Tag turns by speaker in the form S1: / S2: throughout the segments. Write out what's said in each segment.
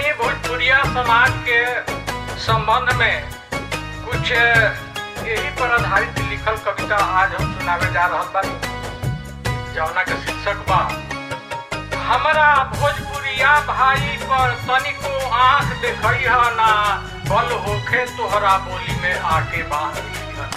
S1: हमनी भोजपुरिया समाज के संबंध में कुछ यही पर आधारित लिखल कविता आज हम सुनावे जा रहल बानी जौना के शीर्षक बा हमरा भोजपुरिया भाई पर तनिको आंख देखई ह ना बल होखे तोहरा बोली में आके बांध लिहन।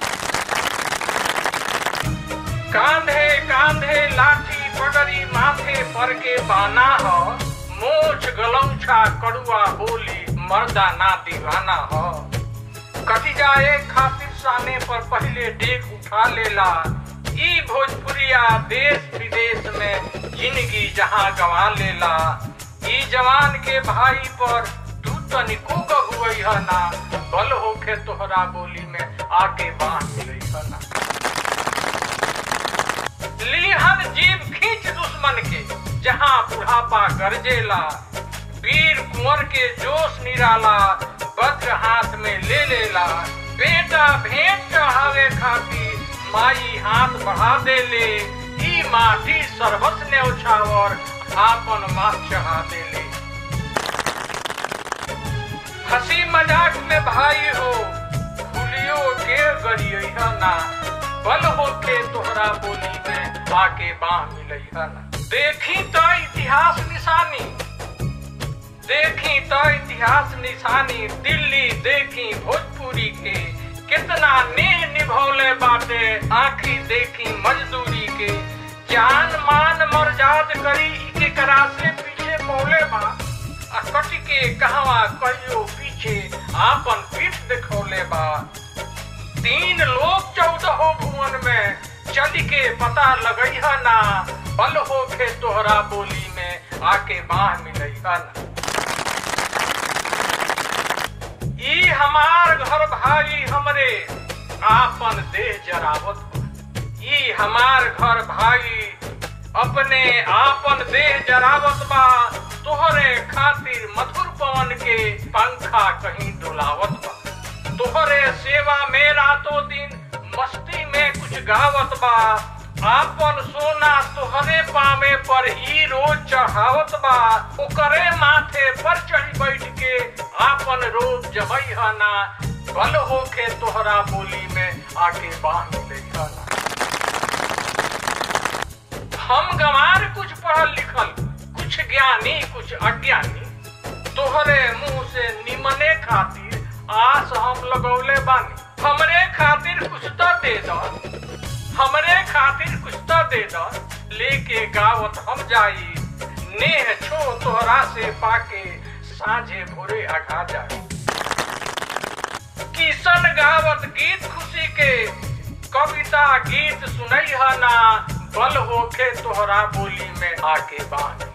S1: कांधे कांधे लाठी पगड़ी माथे पर के बाना ह मोछ गलौछा कड़ुआ बोली मर्दा ना दीवाना ह कटी जाए खातिर साने पर पहले डेग उठा लेला ई भोजपुरिया देश विदेश में जिंदगी जहां गवा लेला ई जवान के भाई पर तू तनिको गहुई ह ना बल होखे तोहरा बोली में आके बांध मिलई ह ना लीहन जीव खींच दुश्मन के जहां बुढ़ापा गरजेला वीर कुंवर के जोश निराला वज्र हाथ में ले लेला बेटा भेंट चढ़ावे खातिर माई हाथ बढ़ा दे ले ई माटी सरहस ने उछावर आपन माथ चढ़ा दे ले हंसी मजाक में भाई हो भूलियो के गरियई ह ना बल होके तोहरा बोली में बाके बाह मिलई ह ना देखी तो इतिहास निशानी देखी तो इतिहास निशानी दिल्ली देखी भोजपुरी के कितना नेह निभौले बाटे आखी देखी मजदूरी के जान मान मर्जाद करी के करा से पीछे मौले बा आ कट के कहवा कहियो पीछे आपन पीठ दिखौले बा तीन लोग चौदह भुवन में चल के पता लगई है ना बल होके तोहरा बोली में आके बाह मिलई है ना ई हमार घर भाई हमरे आपन देह जरावत बा। ई हमार घर भाई अपने आपन देह जरावत बा तोहरे खातिर मधुर पवन के पंखा कहीं डुलावत बा तोहरे सेवा में रातों दिन मस्ती में कुछ गावत बा आपन सोना तोहरे पावे पर ही रोज चढ़ावत बा ओकरे माथे पर चढ़ी बैठ के आपन रोज जमई ह ना बल होके तोहरा बोली में आके बाह मिले ह ना हम गंवार कुछ पढ़ल लिखल कुछ ज्ञानी कुछ अज्ञानी तोहरे मुंह से निमने खातिर आस हम लगौले बानी हमरे खातिर कुछ तो दे दो हमरे खातिर कुछ तो दे दो लेके गावत हम जाई नेह छो तोहरा से पाके साझे भोरे अघा जाई किशन गावत गीत खुशी के कविता गीत सुनई है ना बल होके तोहरा बोली में आके बांध